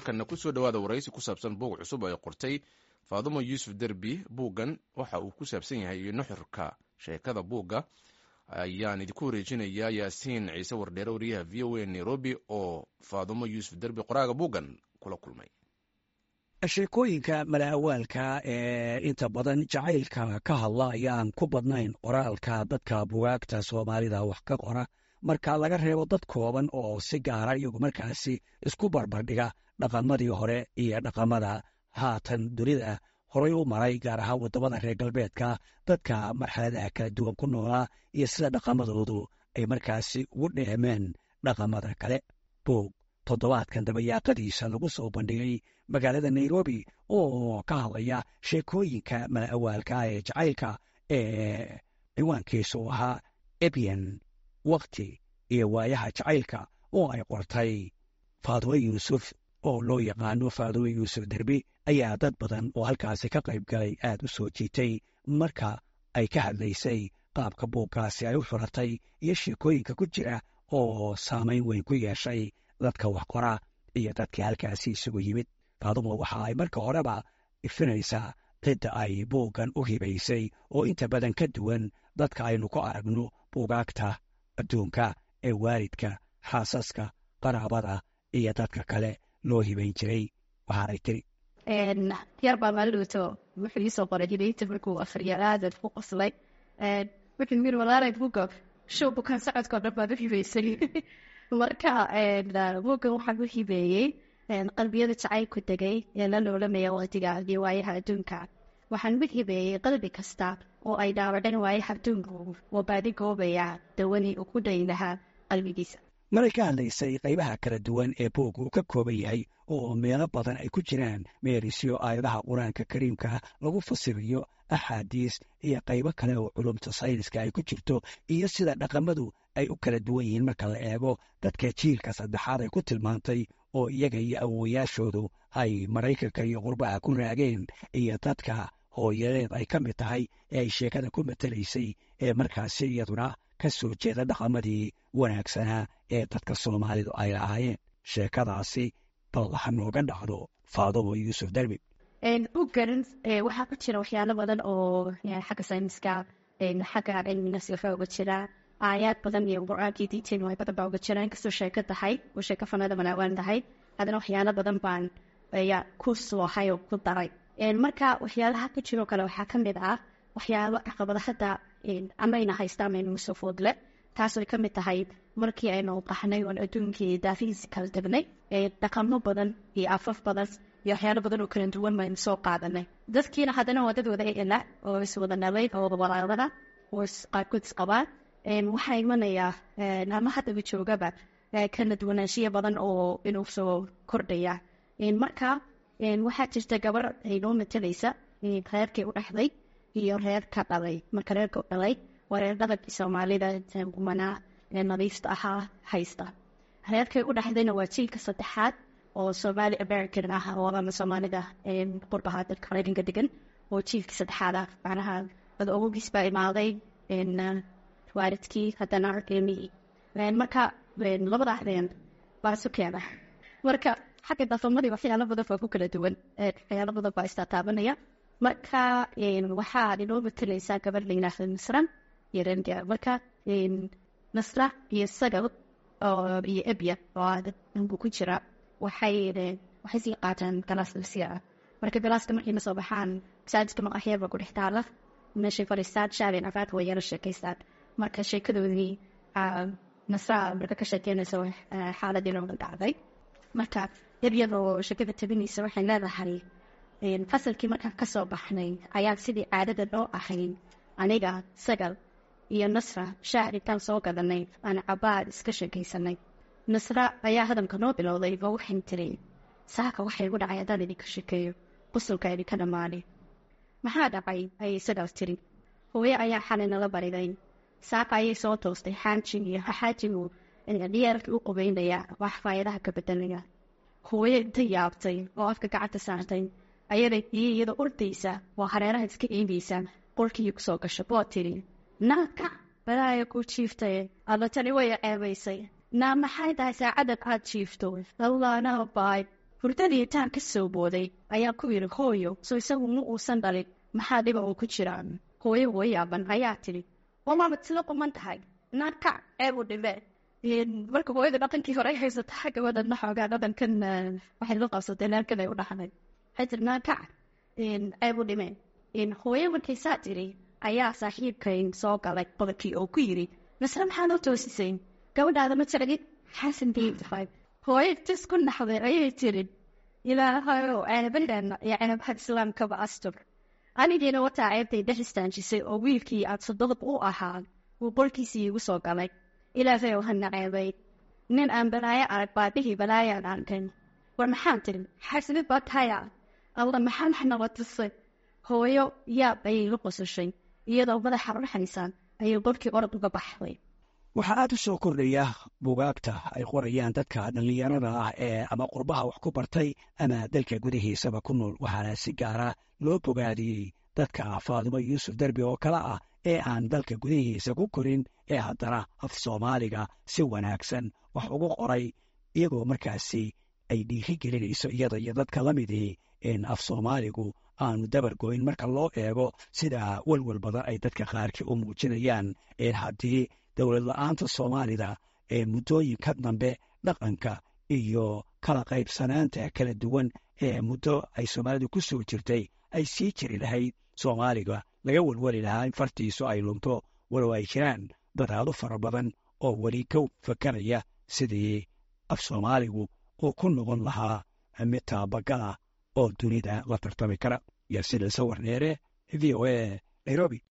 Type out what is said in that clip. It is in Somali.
markana kusoo dhowaada waraysi ku saabsan buug cusub ay qortay faadumo yuusuf derbi buuggan waxa uu ku saabsan yahay iyo nuxurka sheekada buugga ayaan idinku wareejinayaa yaasiin ciise wardheere wariyaha v o a nairobi oo faadumo yuusuf derbi qoraaga buuggan kula kulmay sheekooyinka malaawaalka ee inta badan jacaylka ka hadla ayaan ku badnayn qoraalka dadka bugaagta soomaalida wax ka qora marka laga reebo dad kooban oo si gaara iyagu markaasi isku barbardhiga dhaqamadii hore iyo dhaqamada haatan dunida horay u maray gaar ahaan waddamada reer galbeedka dadka marxaladaha kala duwan ku noolaa iyo sida dhaqamadoodu ay markaasi ugu dheemeen dhaqamada kale buug toddobaadkan dabayaaqadiisa lagu soo bandhigay magaalada nairobi oo ka hadlaya sheekooyinka malaawaalka ee jacaylka ee ciwaankiisu ahaa ebyan wakti iyo waayaha jacaylka oo ay qortay faadumo yuusuf oo loo yaqaano faadumo yuusuf derbi ayaa dad badan oo halkaasi ka qayb galay aad u soo jiitay marka ay ka hadlaysay qaabka buuggaasi ay u xuratay iyo sheekooyinka ku jira oo saamayn weyn ku yeeshay dadka wax qora iyo dadkii halkaasi isugu yimid faadumo waxa ay marka horeba ifinaysaa cidda ay buuggan u hibaysay oo inta badan ka duwan dadka aynu ku aragno buugaagta adduunka ee waalidka xaasaska qaraabada iyo dadka kale loo hibayn jiray waxaanay tiri yar baa maalidhowto wuxuu iisoo qoray hibaynta markuu akhriya aadad ku qoslay wuxuu yiri walaalay buga show bukaan socodkao dhan baad u hibaysay marka buuggan waxaan u hibeeyey qalbiyada jacaylku degay ee la noolamaya waqtiga iyo waayaha adduunka waxaan u hibeeyey qalbi kasta oo ay dhaawaceen waayaha adduunku oo baadi goobaya dawani uu ku dhayi lahaa qalbigiisa maray ka hadlaysay qaybaha kala duwan ee buugga uu ka kooban yahay oo meelo badan ay ku jiraan meerisyo aayadaha qur-aanka kariimka lagu fasiriyo axaadiis iyo qaybo kale oo culumta sayniska ay ku jirto iyo sida dhaqamadu ay u kala duwan yihiin marka la eego dadka jiilka saddexaad ay ku tilmaantay oo iyaga iyo awowayaashoodu ay maraykanka iyo qurbaha ku raageen iyo dadka hooyadeed ay ka mid tahay ee ay sheekada ku matelaysay ee markaasi iyaduna ka soo jeeda dhaqamadii wanaagsanaa ee dadka soomaalidu ay lahaayeen sheekadaasi bal ha nooga dhacdo faadumo yuusuf derbi buuggan waxaa ku jira waxyaalo badan oo xagga sayniska xagga cilmigas waxaa uga jira aayaad badan iyo qur-aankii diinteenu ay badan baa uga jira inkastoo sheeko tahay oo sheeko fanada manaawaan tahay haddana waxyaalo badan baan ayaa ku soohay oo ku daray marka waxyaalaha ku jiroo kale waxaa ka mid ah waxyaalo caqabada hadda amayna haysta amaynu soo foodle taasoo ka mid tahay markii aynu qaxnay oon adduunkii daafihiisi kala degnay dhaqamo badan iyo afaf badan iyo waxyaalo badan oo kala duwan baynu soo qaadanay dadkiina haddana waa dad wada ela oo iswada nalay oo walaadana oo qaarkood isqabaan waxaa imanayaa ama haddaba joogaba kala duwanaanshiya badan oo inuu soo kordhaya marka waxaa jirta gabar aynoo matalaysa reerkii u dhexday iyo reerka dhalay marka reerka u dhalay waa reer dhaqankii soomaalida gumanaa nadiifta ahaa haysta reerkay u dhexdayna waa jiilka saddexaad oo somaali american ah oo ama soomaalida qurbaha dalka maraykanka degan oo jiilkii saddexaad ah macnaha wada ogogiis baa imaaday waalidkii haddana ilmihii marka labada axdeen baa isu keena marka xagga dafamadii waxyaalo badan baa ku kala duwan waxyaalo badan baa istaataabanaya marka waxaa inoo matalaysaa gabar la yidhaahda nasra iyo rendia marka nasra iyo sagal iyo ebya oo danku ku jira waxay waxay sii qaataan galaas dulsiya ah marka galaaska markay na soo baxaan masaajidka maqaxyaba ku dhex taala meeshay fadhiistaan shaabeen afaad way yala sheekaystaan marka sheekadoodii nasra marka ka sheekeynaysa xaaladii nooga dhacday marka ebyadoo sheekada tabinaysa waxay leedahay fasalkii markaan kasoo baxnay ayaan sidii caadada noo ahayn aniga sagal iyo nasra shaacrinkaan soo gadanay aan cabaad iska sheekaysanay nasra ayaa hadalka noo bilowday oo waxay tiri saaka waxay igu dhacay haddaan idinka shekeeyo qusulka idinka dhammaanay maxaa dhacay ayay sagaal tiri hooye ayaa xalay nala bariday saaka ayay soo toostay xaajig iyo xaajigu diyaarkii u qubeynaya wax faayadaha ka bedelaya hooye inta yaabtay oo afka gacanta saartay ayaday iyo iyadoo ordaysa waa hareeraha iska eegaysa qolkii kusoo gasho boo tiri naaka balaaya ku jiiftay alla tani way ceebaysay naa maxay tahay saacadan aad jiifto allaana baay hurdadii intaan ka soo booday ayaa ku yidhi hooyo soo isagu ma uusan dhalin maxaa dhiba uu ku jiraa hooyo hooyaaban ayaa tidhi wamaamad sida quman tahay naar kac ceeb u dhimee marka hooyada dhaqankii hore ay haysataa gabadhana xoogaa dhaqankan waxay la qabsatay naarkan ay u dhaxnay waxay tiri naar kac ceeb u dhimee hooyo markay saa tiri ayaa saaxiibkayn soo galay qodobkii oo ku yidhi masle maxaa noo toosisay gabadhaada ma jaragid xasan biibtahay hooyo tis ku naxday ayay tiri ilaahayow ceebadheena iyo ceebaha islaamkaba astur anigiina wataa ceebtay dhex istaanjisay oo wiilkii aad sododab u ahaa wuu qolkiisii igu soo galay ilaahayow hana ceebay nin aan balaayo arag baabihii balaayaan arkan war maxaan tiri xasanid baa tahaya alla maxaa maxnaba tusay hooyo yaab ayay la qosashay iyadoo madaxa ruxaysaan ayay qolkii orod uga baxday waxaa aad u soo kordhaya bugaagta ay qorayaan dadka dhallinyarada ah ee ama qurbaha wax ku bartay ama dalka gudihiisaba ku nool waxaana si gaara loo bogaadiyey dadka faadimo yuusuf derbi oo kale ah ee aan dalka gudihiisa ku korin ee haddana af soomaaliga si wanaagsan wax ugu qoray iyagoo markaasi ay dhiiri gelinayso iyada iyo dadka la midii in af soomaaligu aanu dabar goyn marka loo eego sida welwel badan ay dadka qaarkii u muujinayaan in haddii dowlad la-aanta soomaalida ee muddooyinka dambe dhaqanka iyo kala qaybsanaanta kala duwan ee muddo ay soomaalidu ku soo jirtay ay sii jiri lahayd soomaaliga laga welweli lahaa in fartiisu ay lunto walow ay jiraan dadaalo fara badan oo weli ka fakaraya sidii af soomaaligu uu ku noqon lahaa mid taabagala oo dunida la tartami kara yarsida sawar dheere v o a nairobi